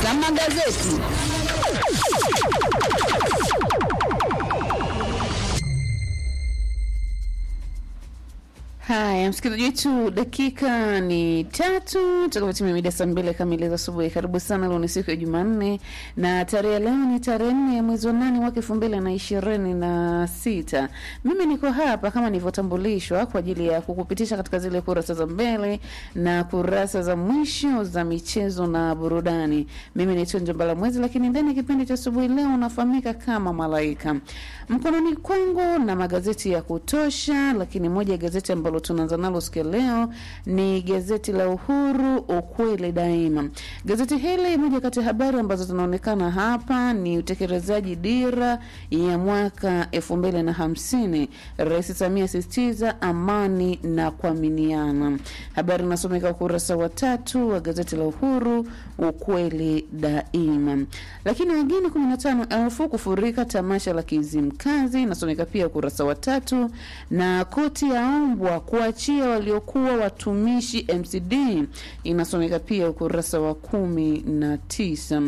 za magazeti. Haya, msikilizaji wetu, dakika ni tatu tutakapotimia mida saa mbili kamili za asubuhi. Karibu sana. Leo ni siku ya Jumanne na tarehe ya leo ni tarehe nne ya mwezi wa nane mwaka elfu mbili na ishirini na sita. Mimi niko hapa kama nilivyotambulishwa kwa ajili ya kukupitisha katika zile kurasa za mbele na kurasa za mwisho za michezo na burudani. Mimi naitwa Njombala Mwezi, lakini ndani ya kipindi cha asubuhi leo unafahamika kama Malaika. Mkononi kwangu na magazeti ya kutosha, lakini moja ya gazeti ambalo tunaanza nalo siku ya leo ni gazeti la Uhuru, ukweli daima. Gazeti hili, moja kati ya habari ambazo zinaonekana hapa ni utekelezaji dira ya mwaka elfu mbili na hamsini. Rais Samia asisitiza amani na kuaminiana. Habari inasomeka ukurasa wa tatu wa gazeti la Uhuru, ukweli daima. Lakini wageni kumi na tano elfu kufurika tamasha la Kizimkazi, inasomeka pia ukurasa wa tatu, na koti yaombwa kuachia waliokuwa watumishi MCD, inasomeka pia ukurasa wa kumi na tisa.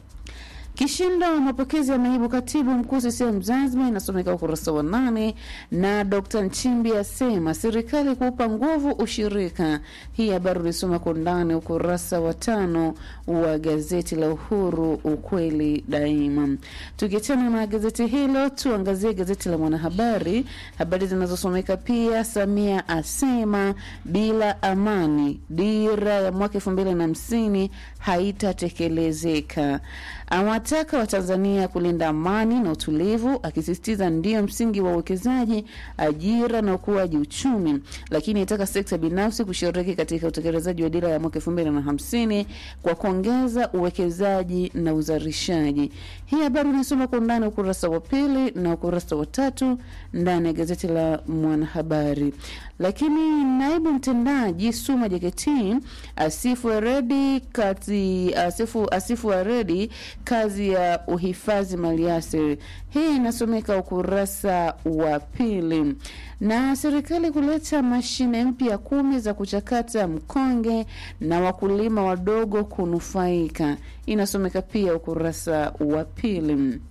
Kishindo mapokezi ya naibu katibu mkuu CCM Zanzibar inasomeka ukurasa wa nane, na Dr. Nchimbi asema serikali kuupa nguvu ushirika. Hii habari ulisoma kwa ndani ukurasa wa tano wa gazeti la Uhuru ukweli daima. Tukiachana na gazeti hilo, tuangazie gazeti la Mwanahabari, habari zinazosomeka pia. Samia asema bila amani dira ya mwaka elfu mbili na hamsini haitatekelezeka awataka Watanzania kulinda amani na utulivu, akisisitiza ndio msingi wa uwekezaji, ajira na ukuaji uchumi, lakini itaka sekta binafsi kushiriki katika utekelezaji wa dira ya mwaka elfu mbili na hamsini kwa kuongeza uwekezaji na uzalishaji. Hii habari unasoma kwa undani ukurasa wa pili na ukurasa wa tatu ndani ya gazeti la Mwanahabari. Lakini naibu mtendaji Suma JKT asifu Aredi kazi asifu, asifu Aredi kazi ya uhifadhi maliasili. Hii inasomeka ukurasa wa pili. Na serikali kuleta mashine mpya kumi za kuchakata mkonge na wakulima wadogo kunufaika, inasomeka pia ukurasa wa pili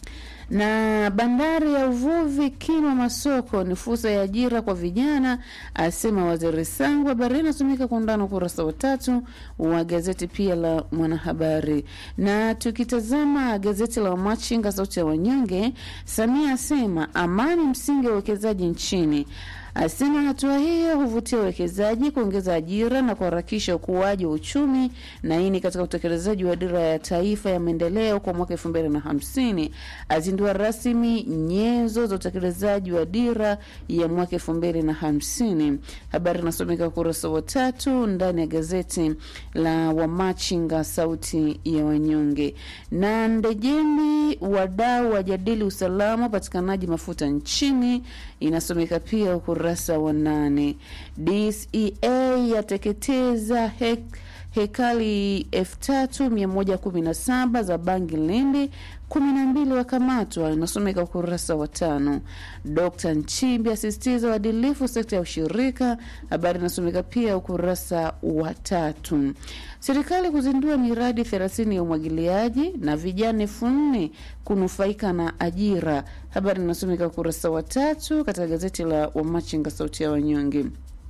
na bandari ya uvuvi Kilwa Masoko ni fursa ya ajira kwa vijana, asema waziri Sangu. Habari inasomeka kwa undani ukurasa wa tatu wa gazeti pia la Mwanahabari. Na tukitazama gazeti la Wamachinga, sauti ya wanyonge, Samia asema amani msingi wa uwekezaji nchini asema hatua hiyo huvutia uwekezaji, kuongeza ajira na kuharakisha ukuaji wa uchumi, na hii ni katika utekelezaji wa dira ya taifa ya maendeleo kwa mwaka elfu mbili na hamsini. Azindua rasmi nyenzo za utekelezaji wa dira ya mwaka elfu mbili na hamsini. Habari inasomeka ukurasa wa tatu ndani ya gazeti la Wamachinga, sauti ya wanyonge. Na Ndejemi, wadau wajadili usalama upatikanaji mafuta nchini, inasomeka pia ukurasa wa nane. DCEA yateketeza hek hekali elfu tatu mia moja kumi na saba za bangi Lindi, kumi na mbili wakamatwa, inasomeka ukurasa wa tano. Dkt Nchimbi asisitiza uadilifu sekta ya ushirika, habari inasomeka pia ukurasa wa tatu. Serikali kuzindua miradi thelathini ya umwagiliaji na vijana elfu nne kunufaika na ajira, habari inasomeka ukurasa wa tatu katika gazeti la Wamachinga sauti ya wanyonge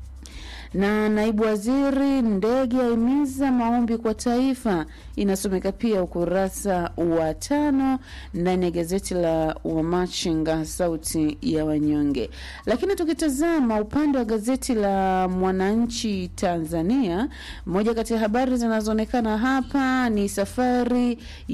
na naibu waziri ndege aimiza maombi kwa taifa, inasomeka pia ukurasa wa tano ndani ya gazeti la Wamachinga sauti ya wanyonge. Lakini tukitazama upande wa gazeti la Mwananchi Tanzania, moja kati ya habari zinazoonekana hapa ni safari